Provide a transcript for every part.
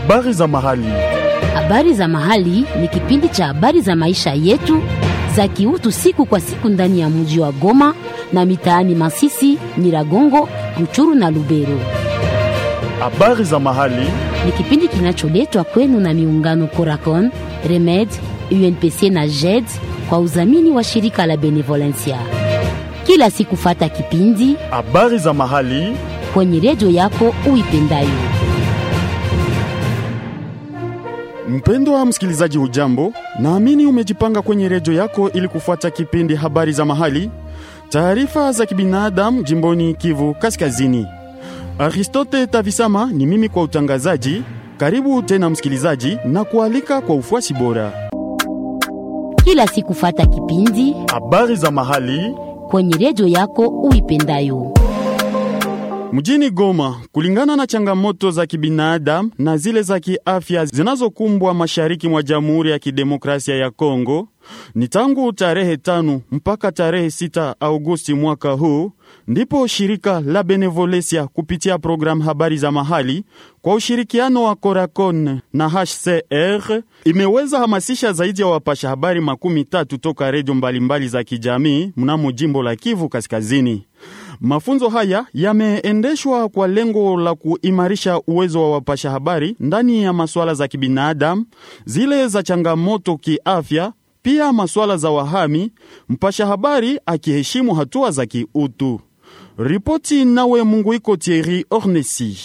Habari za mahali. Habari za mahali ni kipindi cha habari za maisha yetu za kiutu siku kwa siku ndani ya mji wa Goma na mitaani Masisi, Nyiragongo, Ruchuru na Lubero. Habari za mahali. Ni kipindi kinacholetwa kwenu na miungano Coracon, Remed, UNPC na JED kwa udhamini wa shirika la Benevolencia. Kila siku fata kipindi Habari za mahali. kwenye redio yako uipendayo. Mpendwa msikilizaji, hujambo? Naamini umejipanga kwenye redio yako ili kufuata kipindi habari za mahali, taarifa za kibinadamu jimboni Kivu Kaskazini. Aristote Tavisama ni mimi kwa utangazaji. Karibu tena msikilizaji, na kualika kwa ufuasi bora. Kila siku fata kipindi Habari za mahali kwenye redio yako uipendayo. Mjini Goma, kulingana na changamoto za kibinadamu na zile za kiafya zinazokumbwa mashariki mwa Jamhuri ya Kidemokrasia ya Kongo, ni tangu tarehe tano mpaka tarehe sita Agosti mwaka huu ndipo shirika la Benevolencia kupitia programu habari za mahali kwa ushirikiano wa Coracon na HCR imeweza hamasisha zaidi ya wapasha habari makumi tatu toka redio mbalimbali za kijamii mnamo jimbo la Kivu Kaskazini. Mafunzo haya yameendeshwa kwa lengo la kuimarisha uwezo wa wapasha habari ndani ya masuala za kibinadamu, zile za changamoto kiafya, pia masuala za wahami, mpasha habari akiheshimu hatua za kiutu. Ripoti nawe Munguiko Thierry Ornesi.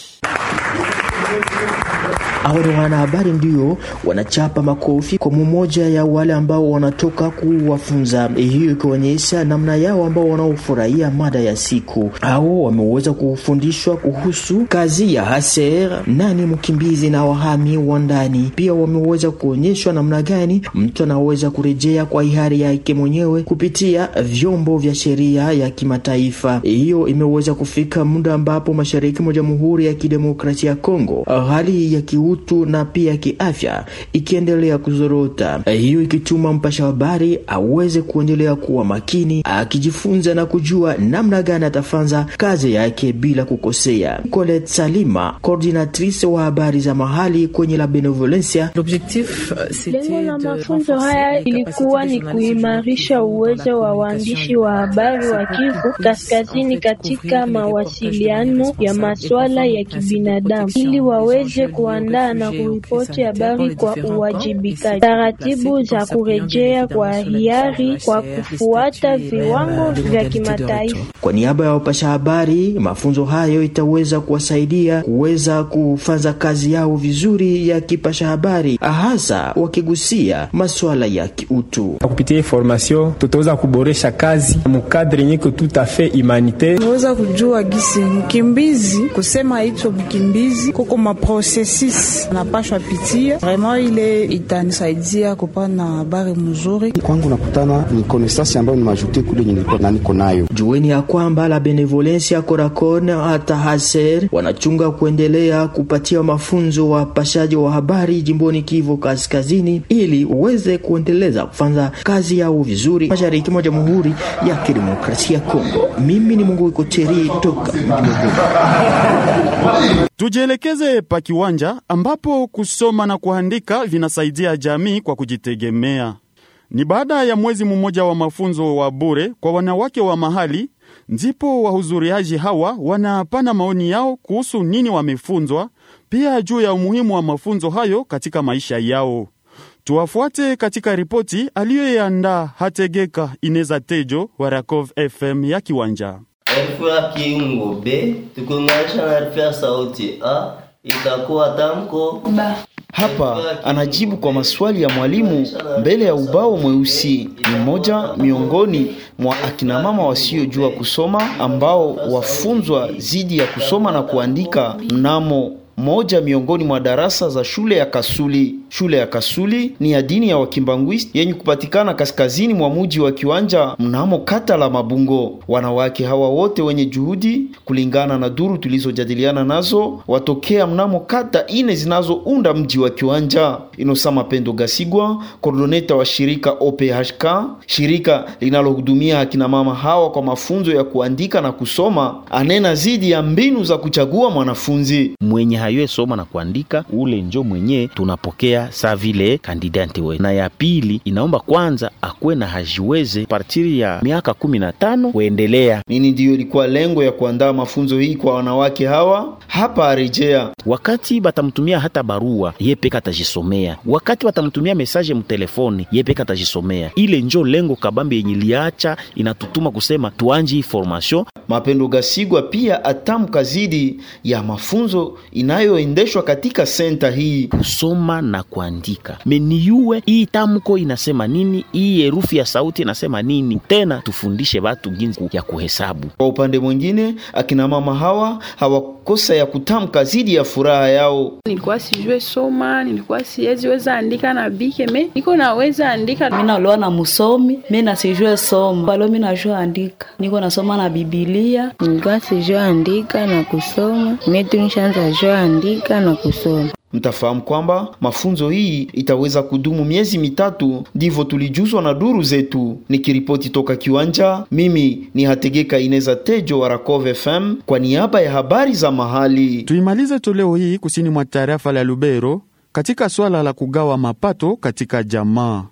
Hao ni wanahabari ndio wanachapa makofi kwa mmoja ya wale ambao wanatoka kuwafunza, hiyo ikionyesha namna yao ambao wanaofurahia mada ya siku. Hao wameweza kufundishwa kuhusu kazi ya HCR, nani mkimbizi na wahami wa ndani. Pia wameweza kuonyeshwa namna gani mtu anaweza kurejea kwa hiari yake mwenyewe kupitia vyombo vya sheria ya kimataifa. Hiyo imeweza kufika muda ambapo mashariki mwa Jamhuri ya Kidemokrasia ya Kongo hali ya kiutu na pia kiafya ikiendelea kuzorota, hiyo ikituma mpasha habari aweze kuendelea kuwa makini, akijifunza na kujua namna gani atafanza kazi yake bila kukosea. Colette Salima, coordinatrice wa habari za mahali kwenye la Benevolencia. Lengo la mafunzo haya ilikuwa ni kuimarisha uwezo wa waandishi wa habari wa Kivu Kaskazini katika mawasiliano ya masuala ya kibinadamu ili waweze kuandaa na kuripoti habari kwa uwajibikaji, taratibu za kurejea kwa hiari kwa kufuata viwango vya kimataifa. Kwa niaba ya wapasha habari, mafunzo hayo itaweza kuwasaidia kuweza kufanya kazi yao vizuri ya kipasha habari, hasa wakigusia masuala ya kiutu. Kupitia hii formation tutaweza kuboresha kazi mukadre nyeko tout a fait humanitaire. Tunaweza kujua gisi mkimbizi kusema hicho mkimbizi kuko maprosesis napashwa pitia vraiment, ile itanisaidia kupana habari mzuri kwangu. Nakutana ni connaissance ambayo ni majute kule yenye nilikuwa na niko nayo. Jueni ya kwamba la Benevolencia Coracon hata Haser wanachunga kuendelea kupatia mafunzo wapashaji wa habari jimboni Kivu Kaskazini ili uweze kuendeleza kufanya kazi yao vizuri mashariki mwa Jamhuri ya Kidemokrasia ya Kongo. Mimi ni Mungu Ikoteri toka Tujielekeze pa kiwanja ambapo kusoma na kuandika vinasaidia jamii kwa kujitegemea. Ni baada ya mwezi mmoja wa mafunzo wa bure kwa wanawake wa mahali, ndipo wahudhuriaji hawa wanapana maoni yao kuhusu nini wamefunzwa, pia juu ya umuhimu wa mafunzo hayo katika maisha yao. Tuwafuate katika ripoti aliyoiandaa Hategeka Ineza Tejo wa Rakov FM ya Kiwanja. Herufi ya kiungo B tukiunganisha na herufi ya sauti A itakuwa tamko ba. Hapa anajibu kwa maswali ya mwalimu mbele ya ubao mweusi. Ni mmoja miongoni mwa akina mama wasiojua kusoma ambao wafunzwa zidi ya kusoma na kuandika mnamo moja miongoni mwa darasa za shule ya Kasuli. Shule ya Kasuli ni ya dini ya Wakimbangwist yenye kupatikana kaskazini mwa muji wa Kiwanja mnamo kata la Mabungo. Wanawake hawa wote wenye juhudi, kulingana na duru tulizojadiliana nazo, watokea mnamo kata ine zinazounda mji wa Kiwanja. Inosa Mapendo Gasigwa, koordoneta wa shirika OPHK, shirika linalohudumia akina mama hawa kwa mafunzo ya kuandika na kusoma, anena zidi ya mbinu za kuchagua mwanafunzi mwenye haywe soma na kuandika, ule njo mwenye tunapokea sa vile kandidati we. Na ya pili inaomba kwanza akuwe na hajiweze partiri ya miaka kumi na tano kuendelea. Nini ndiyo ilikuwa lengo ya kuandaa mafunzo hii kwa wanawake hawa? Hapa arejea wakati batamtumia hata barua ye peka atajisomea, wakati batamtumia mesaje mtelefoni ye peka atajisomea. Ile njo lengo kabambi yenye liacha inatutuma kusema tuanji hii formation. Mapendo Gasigwa pia atamka zidi ya mafunzo inayoendeshwa katika senta hii kusoma na kuandika meniyuwe hii tamko inasema nini, hii herufi ya sauti inasema nini, tena tufundishe watu jinsi ya kuhesabu. Kwa upande mwingine, akina mama hawa hawakosa ya kutamka zidi ya furaha yao. Nilikuwa sijue soma, nilikuwa siwezi weza andika na bike me niko naweza andika. Mimi naloa na musomi, mimi nasijue soma, balo mimi najua andika, niko nasoma na Biblia. Nilikuwa sijue andika na kusoma, mimi tu nishaanza jua andika na kusoma. Mtafahamu kwamba mafunzo hii itaweza kudumu miezi mitatu, ndivyo tulijuzwa na duru zetu. Nikiripoti toka kiwanja, mimi ni Hategeka Ineza Tejo wa Rakove FM kwa niaba ya habari za mahali. Tuimalize toleo hii kusini mwa tarafa la Lubero katika swala la kugawa mapato katika jamaa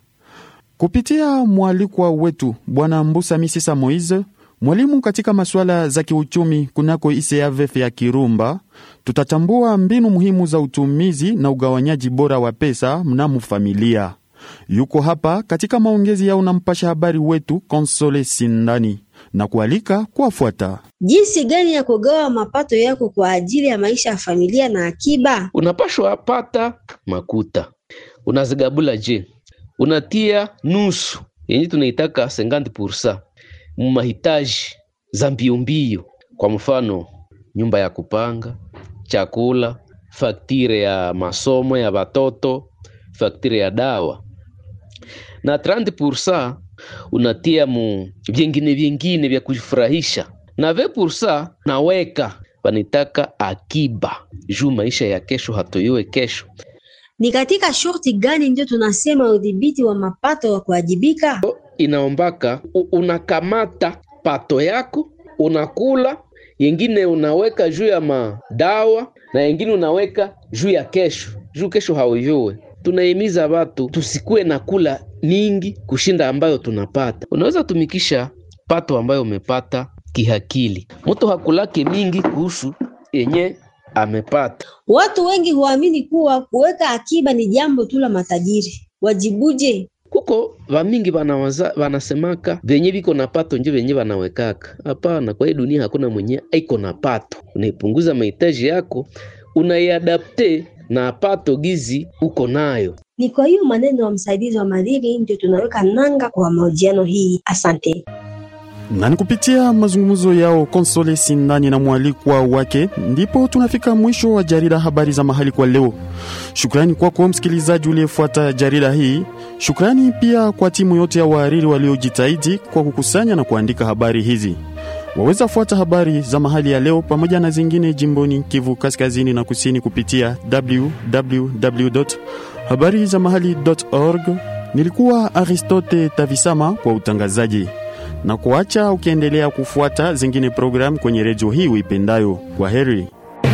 kupitia mwalikwa wetu Bwana Mbusa Misisa Moise mwalimu katika masuala za kiuchumi kunako ICAVF ya Kirumba, tutatambua mbinu muhimu za utumizi na ugawanyaji bora wa pesa mnamo familia. Yuko hapa katika maongezi yao na mpasha habari wetu Konsole Sindani na kualika kuwafuata. Jinsi gani ya kugawa mapato yako kwa ajili ya maisha ya familia na akiba? Unapashwa pata makuta, unazigabula je, unatia nusu yenye tunaitaka 50% mahitaji za mbio mbio, kwa mfano nyumba ya kupanga, chakula, faktire ya masomo ya watoto, faktire ya dawa, na 30% unatia mu vyengine vyengine vya kujifurahisha, na 20% naweka wanitaka akiba juu maisha ya kesho hatoiwe kesho. Ni katika shurti gani ndio tunasema udhibiti wa mapato wa kuwajibika? inaombaka unakamata pato yako unakula, yengine unaweka juu ya madawa na yengine unaweka juu ya kesho, juu kesho hauyue. Tunahimiza watu tusikuwe na kula mingi kushinda ambayo tunapata. Unaweza tumikisha pato ambayo umepata kihakili. Mtu hakulake mingi kuhusu yenye amepata. Watu wengi huamini kuwa kuweka akiba ni jambo tu la matajiri. Wajibuje? kuko vamingi vanawaza vanasemaka venye viko na pato nje venye vanawekaka. Hapana, kwa hii dunia hakuna mwenye aiko na pato. Unaipunguza mahitaji yako, unaiadapte na pato gizi uko nayo. Ni kwa hiyo maneno ya msaidizi wa madhiri ndio tunaweka nanga kwa mahojiano hii. Asante. na ni kupitia mazungumzo yao Konsole Sindani na mwalikwa wake, ndipo tunafika mwisho wa jarida habari za mahali kwa leo. Shukrani kwako msikilizaji uliyefuata jarida hii. Shukrani pia kwa timu yote ya wahariri waliojitahidi kwa kukusanya na kuandika habari hizi. Waweza fuata habari za mahali ya leo pamoja na zingine jimboni Kivu kaskazini na kusini kupitia www habari za mahali.org. Nilikuwa Aristote Tavisama kwa utangazaji na kuacha ukiendelea kufuata zingine programu kwenye redio hii uipendayo. Kwa heri.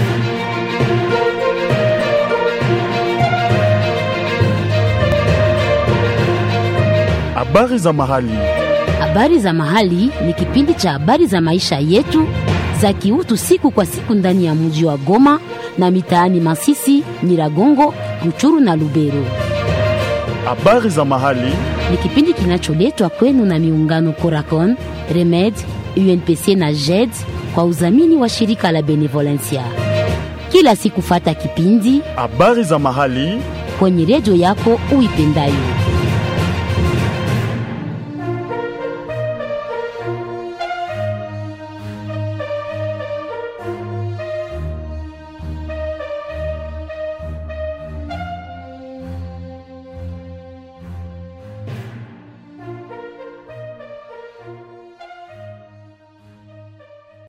Habari za mahali. Habari za mahali ni kipindi cha habari za maisha yetu za kiutu siku kwa siku ndani ya mji wa Goma na mitaani Masisi, Nyiragongo, Ruchuru na Lubero. Habari za mahali ni kipindi kinacholetwa kwenu na miungano Coracon, Remed, UNPC na JED kwa udhamini wa shirika la Benevolencia. Kila siku fata kipindi habari za mahali kwenye redio yako uipendayo.